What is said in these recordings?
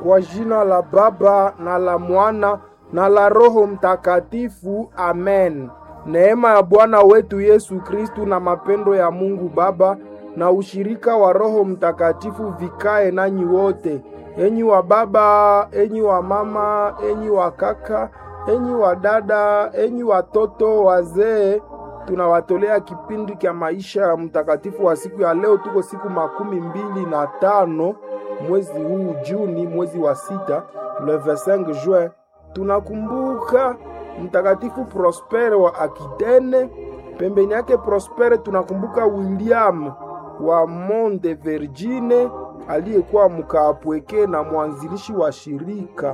Kwa jina la Baba na la Mwana na la Roho Mtakatifu, amen. Neema ya Bwana wetu Yesu Kristu na mapendo ya Mungu Baba na ushirika wa Roho Mtakatifu vikae nanyi wote, enyi wa baba, enyi wa mama, enyi wa kaka, enyi wa dada, enyi watoto, wazee. Tunawatolea kipindi cha maisha ya mtakatifu wa siku ya leo. Tuko siku makumi mbili na tano mwezi huu Juni, mwezi wa sita, le 25 juin. Tunakumbuka mtakatifu Prospere wa Akitene. Pembeni yake Prospere tunakumbuka William wa Monde Vergine aliyekuwa mkaapweke na mwanzilishi wa shirika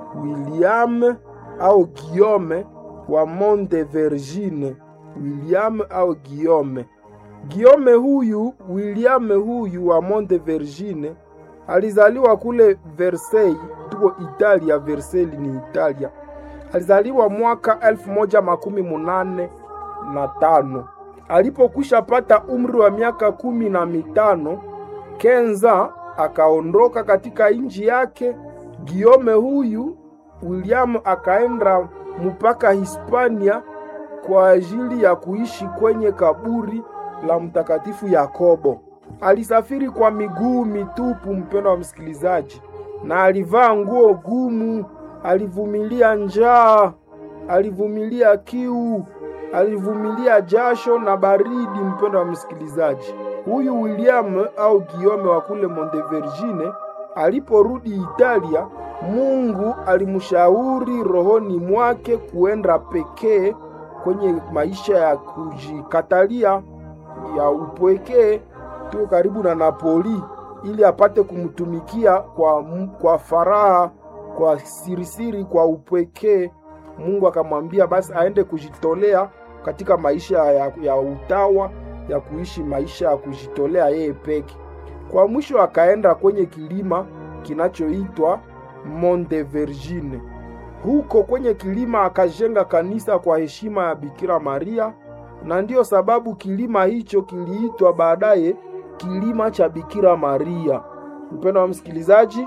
William au Guillaume wa Monde Vergine. William au Guillaume. Guillaume huyu, William huyu wa Monde Vergine alizaliwa kule Versailles, tuko Italia. Versailles ni Italia. Alizaliwa mwaka elfu moja makumi munane na tano. Alipokwisha pata umri wa miaka kumi na mitano Kenza akaondoka katika nchi yake. Guillaume huyu William akaenda mpaka Hispania kwa ajili ya kuishi kwenye kaburi la mtakatifu Yakobo. Alisafiri kwa miguu mitupu, mpendo wa msikilizaji, na alivaa nguo gumu. Alivumilia njaa, alivumilia kiu, alivumilia jasho na baridi. Mpendo wa msikilizaji, huyu William au Guillaume wa kule Montevergine aliporudi Italia, Mungu alimshauri rohoni mwake kuenda pekee kwenye maisha ya kujikatalia ya upwekee tu karibu na Napoli, ili apate kumtumikia kwa, kwa faraha kwa sirisiri kwa upwekee. Mungu akamwambia basi aende kujitolea katika maisha ya, ya utawa ya kuishi maisha ya kujitolea yeye peke. Kwa mwisho akaenda kwenye kilima kinachoitwa Monte Vergine. Huko kwenye kilima akajenga kanisa kwa heshima ya Bikira Maria, na ndiyo sababu kilima hicho kiliitwa baadaye kilima cha Bikira Maria. Mpendo wa msikilizaji,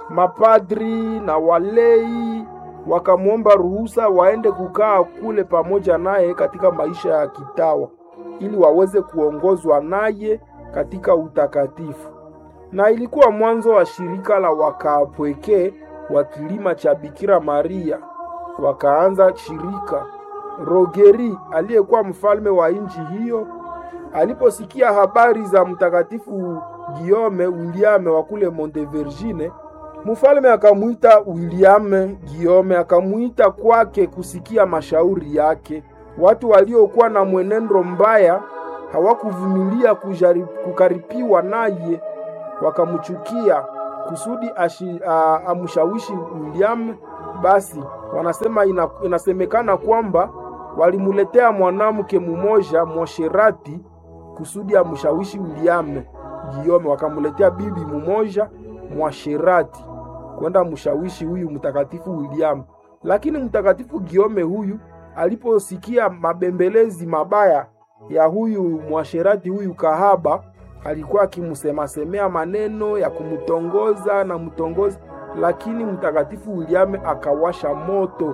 mapadri na walei wakamwomba ruhusa waende kukaa kule pamoja naye katika maisha ya kitawa ili waweze kuongozwa naye katika utakatifu. Na ilikuwa mwanzo wa shirika la wakaapweke wa kilima cha Bikira Maria. Wakaanza shirika. Rogeri aliyekuwa mfalme wa nchi hiyo aliposikia habari za mtakatifu Guillaume William wa kule Montevergine, mfalme akamwita William Guillaume, akamwita kwake kusikia mashauri yake. Watu waliokuwa na mwenendo mbaya hawakuvumilia kukaripiwa naye, wakamchukia kusudi ashi, a, amshawishi William. Basi wanasema ina, inasemekana kwamba walimuletea mwanamke mmoja mwasherati kusudi amshawishi William Guillaume. Wakamuletea bibi mmoja mwasherati kwenda mshawishi huyu mtakatifu William, lakini mtakatifu Guillaume huyu aliposikia mabembelezi mabaya ya huyu mwasherati huyu kahaba, alikuwa akimsemasemea maneno ya kumtongoza na mtongoza, lakini mtakatifu William akawasha moto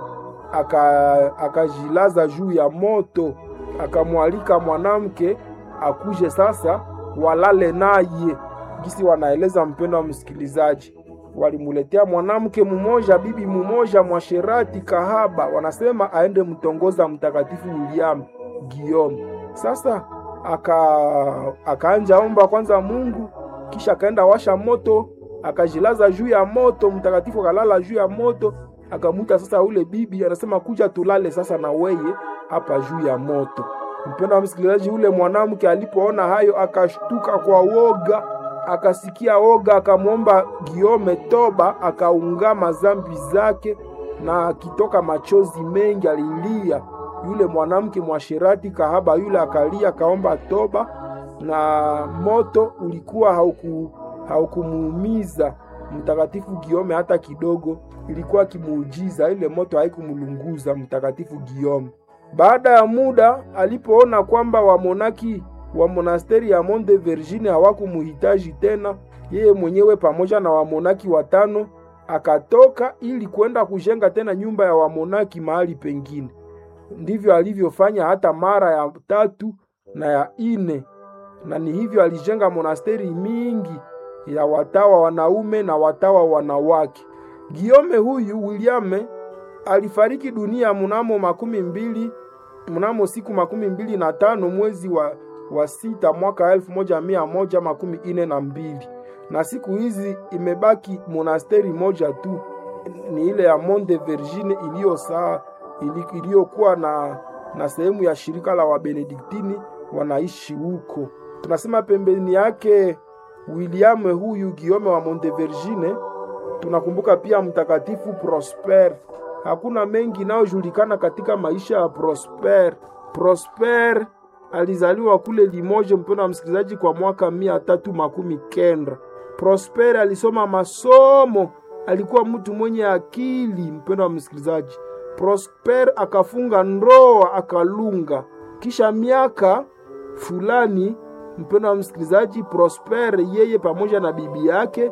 akajilaza aka juu ya moto, akamwalika mwanamke akuje sasa walale naye. Gisi wanaeleza mpendo wa msikilizaji, walimuletea mwanamke mmoja, bibi mmoja mwasherati kahaba, wanasema aende mtongoza mtakatifu William Guillaume. Sasa aka akaanja omba kwanza Mungu, kisha akaenda washa moto, akajilaza juu ya moto. Mtakatifu akalala juu ya moto, akamuita sasa ule bibi, anasema kuja tulale sasa na weye hapa juu ya moto. Mpendo wa msikilizaji, ule mwanamke alipoona hayo akashtuka kwa woga, akasikia woga, akamwomba Giome toba, akaungama zambi zake na akitoka machozi mengi alilia. Yule mwanamke mwasherati kahaba yule akalia, akaomba toba, na moto ulikuwa hauku haukumuumiza mtakatifu Giome hata kidogo, ilikuwa kimuujiza. Ile moto haikumlunguza mtakatifu Giome. Baada ya muda alipoona kwamba wamonaki wa monasteri ya Monte Vergine hawakumuhitaji tena, yeye mwenyewe pamoja na wamonaki watano akatoka ili kwenda kujenga tena nyumba ya wamonaki mahali pengine. Ndivyo alivyofanya hata mara ya tatu na ya ine, na ni hivyo alijenga monasteri mingi ya watawa wanaume na watawa wanawake. Giome huyu Williame alifariki dunia mnamo makumi mbili mnamo siku makumi mbili na tano mwezi wa, wa sita mwaka elfu moja mia moja makumi ine na mbili na siku hizi imebaki monasteri moja tu, ni ile ya Monte Vergine iliyo saa iliyokuwa na, na sehemu ya shirika la Wabenediktini wanaishi huko. Tunasema pembeni yake William huyu Giome wa Monte Vergine, tunakumbuka pia mtakatifu Prosper. Hakuna mengi inayojulikana katika maisha ya Prosper. Prosper alizaliwa kule Limoges, mpendo wa msikilizaji, kwa mwaka mia tatu makumi kenda. Prosper alisoma masomo, alikuwa mtu mwenye akili, mpendo wa msikilizaji. Prosper akafunga ndoa akalunga. Kisha miaka fulani, mpendo wa msikilizaji, Prosper yeye pamoja na bibi yake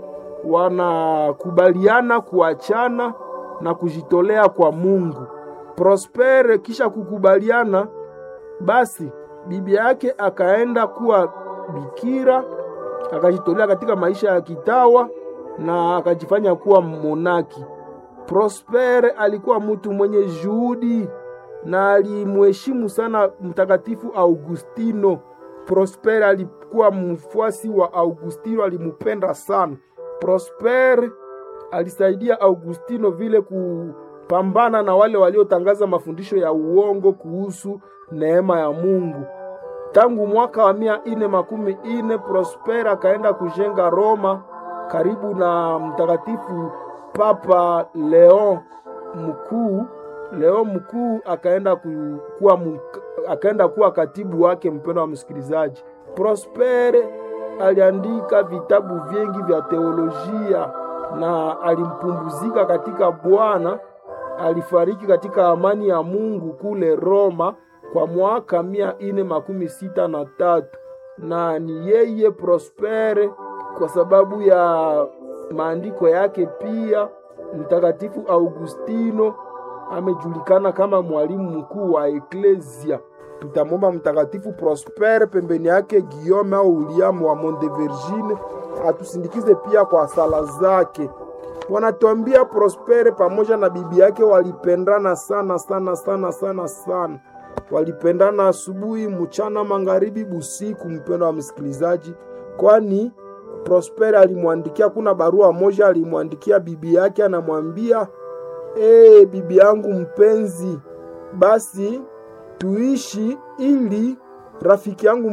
wanakubaliana kuachana na kujitolea kwa Mungu. Prosper kisha kukubaliana, basi bibi yake akaenda kuwa bikira, akajitolea katika maisha ya kitawa na akajifanya kuwa monaki. Prosper alikuwa mtu mwenye juhudi na alimheshimu sana Mtakatifu Augustino. Prosper alikuwa mfuasi wa Augustino, alimupenda sana. Prosper alisaidia Augustino vile kupambana na wale waliotangaza mafundisho ya uongo kuhusu neema ya Mungu. Tangu mwaka wa mia ine makumi ine Prosper akaenda kujenga Roma karibu na mtakatifu Papa Leon mkuu. Leon mkuu akaenda kuwa, akaenda kuwa katibu wake. Mpendo wa msikilizaji, Prosper aliandika vitabu vingi vya teolojia na alimpumzika katika Bwana. Alifariki katika amani ya Mungu kule Roma kwa mwaka mia ine makumi sita na tatu na ni yeye Prospere, kwa sababu ya maandiko yake. Pia Mtakatifu Augustino amejulikana kama mwalimu mkuu wa Eklesia. Tutamwomba Mtakatifu Prospere, pembeni yake Guillaume au William wa Montevergine atusindikize pia kwa sala zake. Wanatuambia Prospere pamoja na bibi yake walipendana sana sana sana sana sana, walipendana asubuhi, mchana, magharibi, busiku. Mpendo wa msikilizaji, kwani Prospere alimwandikia, kuna barua moja alimwandikia bibi yake, anamwambia ee, bibi yangu mpenzi, basi tuishi ili rafiki yangu